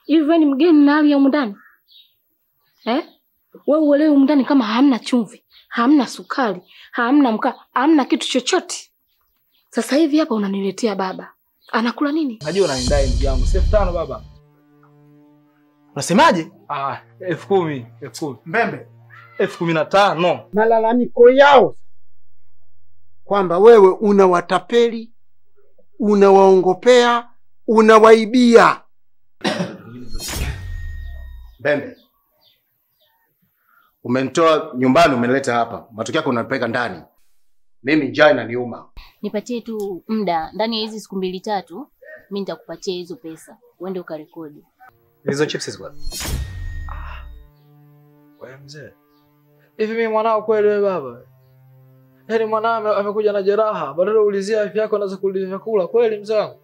Hivi wewe ni mgeni na hali ya humu ndani eh? Wewe uelewi humu ndani kama hamna chumvi, hamna sukari, hamna mkaa, hamna kitu chochote. Sasa hivi hapa unaniletea baba anakula nini? Najua unanidai ndugu yangu, si elfu tano baba. Unasemaje? Ah, elfu kumi, elfu kumi. Mbembe. Elfu kumi na tano. malalamiko yao kwamba wewe unawatapeli, unawaongopea, unawaibia. Mbembe. Umenitoa nyumbani umenileta hapa. Matokeo yake unanipeleka ndani. Mimi njaa inaniuma. Nipatie tu muda, ndani ya hizi siku mbili tatu mi nitakupatia hizo pesa, uende ukarekodi. Hizo chips ziko. Wewe mzee. Hivi mimi mwanao kweli wewe baba? Yaani mwanao ame- amekuja na jeraha, badala ulizia afya yako anaweza kuuliza vyakula kweli mzee wangu?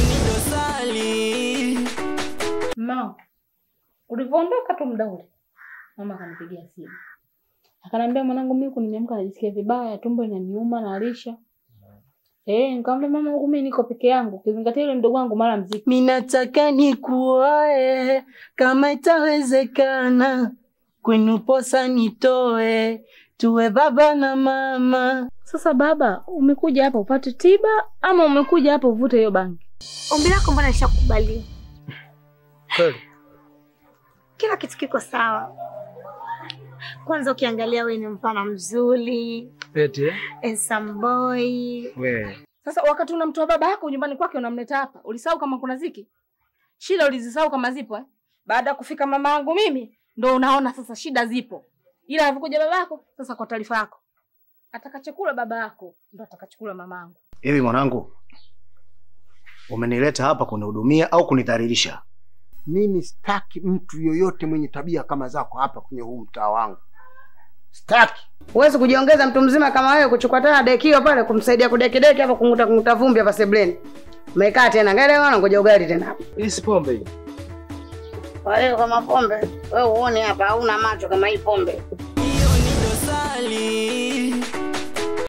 Ma, ulivyoondoka tu muda ule, mama akanipigia simu akaniambia, mwanangu, mimi huku nimeamka najisikia vibaya, tumbo inaniuma nalisha. Eh, nikamwambia mama, huku mimi niko peke yangu, ukizingatia yule mdogo wangu mara mziki. Minataka nikuoe kama itawezekana, kwenu posa nitoe, tuwe baba na mama. Sasa baba, umekuja hapa upate tiba ama umekuja hapa uvute hiyo bangi? Ombi lako mbona lishakubaliwa? Kweli. Kila kitu kiko sawa. Kwanza ukiangalia wewe ni mpana mzuri, Peti eh? handsome boy. Wewe. Sasa wakati unamtoa baba yako nyumbani kwake unamleta hapa, ulisahau kama kuna ziki? Shida ulizisahau kama zipo eh? Baada ya kufika mama yangu mimi ndo unaona sasa shida zipo. Ila alivyokuja baba yako, sasa kwa taarifa yako. Atakachokula baba yako ndo atakachokula mama yangu. Hivi mwanangu, umenileta hapa kunihudumia au kunidhalilisha? Mimi sitaki mtu yoyote mwenye tabia kama zako hapa kwenye huu mtaa wangu, sitaki. Huwezi kujiongeza mtu mzima kama wewe kuchukua tena dekio pale kumsaidia kudekideki hapa kunguta kunguta vumbi hapa sebleni. Umekaa tena ngale wana ngoja ugali tena hapa. Hii si pombe hii. Kwa hiyo kama pombe, wewe uone hapa hauna macho kama hii pombe. Dosali